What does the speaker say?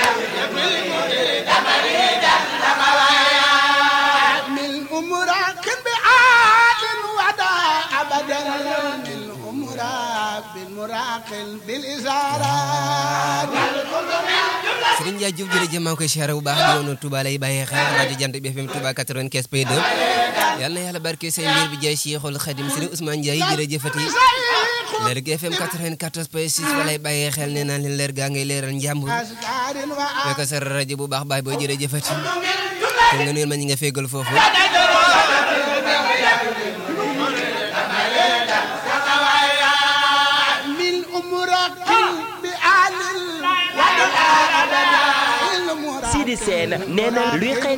من أمراك بعاد ودا أبدا من أمراك بالمراق بالإزارات Sëriñ Ndiaye Diouf jërëjëf maa ngi koy siyaare bu baax di woon Touba lay bàyyee xel rajo Jant bi FM Touba 95 point 2 yal na yàlla barke seen mbir bi jaay Cheikhul Khadim Sëriñ Ousmane Ndiaye jërëjëfati leer gi FM 94 point 6 fa lay bàyyee xel nee naa leen leer gaa ngay leeral njàmbur أشجار fekk sa rajo bu baax baay booy jërëjëfati kon nga nuyul ma ñi nga fégal foofu من أمراك بآل ودا أبدا من أمراك Sidi Sène nee na luy xëy